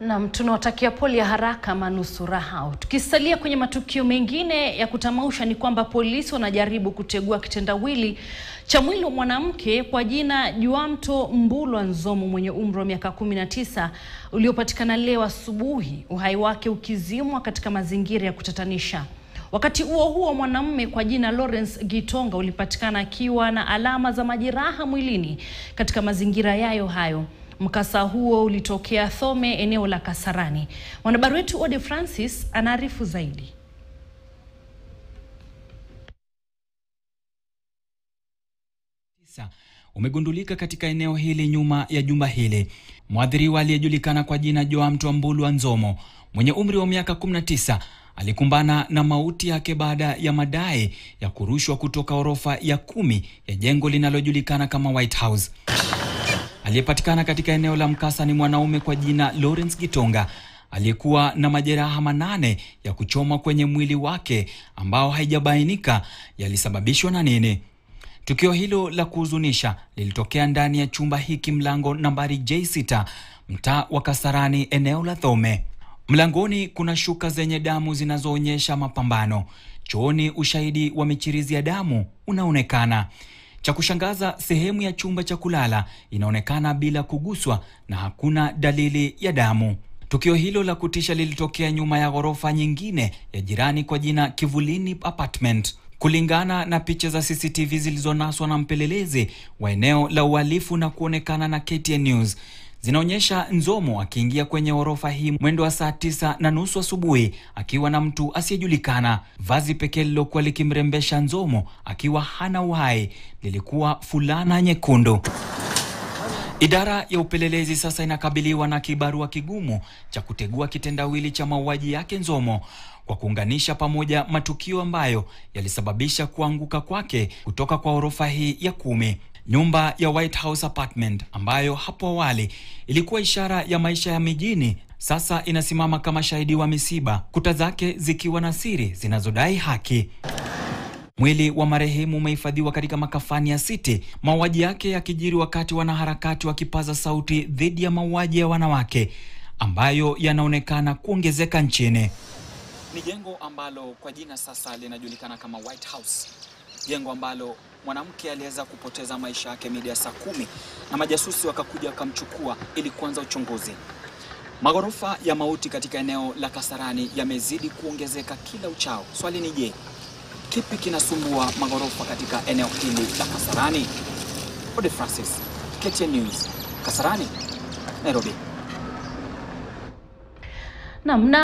Nam, tunawatakia pole ya haraka manusura hao. Tukisalia kwenye matukio mengine ya kutamausha ni kwamba polisi wanajaribu kutegua kitendawili cha mwili wa mwanamke kwa jina Juamto Mbulwa Nzomo mwenye umri wa miaka 19 uliopatikana leo asubuhi, uhai wake ukizimwa katika mazingira ya kutatanisha. Wakati huo huo, mwanamume kwa jina Lawrence Gitonga ulipatikana akiwa na alama za majeraha mwilini katika mazingira yayo hayo. Mkasa huo ulitokea Thome, eneo la Kasarani. Mwanahabari wetu Ode Francis anaarifu zaidi. umegundulika katika eneo hili nyuma ya jumba hili. Mwathiriwa aliyejulikana kwa jina Joamto Mbulwa Nzomo mwenye umri wa miaka 19 alikumbana na mauti yake baada ya madai ya kurushwa kutoka orofa ya kumi ya jengo linalojulikana kama White House. Aliyepatikana katika eneo la mkasa ni mwanaume kwa jina Lawrence Gitonga aliyekuwa na majeraha manane ya kuchoma kwenye mwili wake ambao haijabainika yalisababishwa na nini. Tukio hilo la kuhuzunisha lilitokea ndani ya chumba hiki mlango nambari J6 mtaa wa Kasarani eneo la Thome. Mlangoni kuna shuka zenye damu zinazoonyesha mapambano. Chooni ushahidi wa michirizi ya damu unaonekana. Cha kushangaza, sehemu ya chumba cha kulala inaonekana bila kuguswa na hakuna dalili ya damu. Tukio hilo la kutisha lilitokea nyuma ya ghorofa nyingine ya jirani kwa jina Kivulini Apartment. Kulingana na picha za CCTV zilizonaswa na mpelelezi wa eneo la uhalifu na kuonekana na KTN News zinaonyesha Nzomo akiingia kwenye ghorofa hii mwendo wa saa tisa na nusu asubuhi akiwa na mtu asiyejulikana. Vazi pekee lilokuwa likimrembesha Nzomo akiwa hana uhai lilikuwa fulana nyekundu. Idara ya upelelezi sasa inakabiliwa na kibarua kigumu cha kutegua kitendawili cha mauaji yake Nzomo kwa kuunganisha pamoja matukio ambayo yalisababisha kuanguka kwake kutoka kwa orofa hii ya kumi. Nyumba ya White House Apartment ambayo hapo awali ilikuwa ishara ya maisha ya mijini sasa inasimama kama shahidi wa misiba, kuta zake zikiwa na siri zinazodai haki. Mwili wa marehemu umehifadhiwa katika makafani ya City, mauaji yake yakijiri wakati wanaharakati wakipaza sauti dhidi ya mauaji ya wanawake ambayo yanaonekana kuongezeka nchini. Ni jengo ambalo kwa jina sasa linajulikana kama White House, jengo ambalo mwanamke aliweza kupoteza maisha yake mida ya saa kumi na majasusi wakakuja wakamchukua ili kuanza uchunguzi. Maghorofa ya mauti katika eneo la Kasarani yamezidi kuongezeka kila uchao. Swali ni je, kipi kinasumbua maghorofa katika eneo hili la Kasarani? Ode Francis, KTN News, Kasarani, Nairobi. Naam.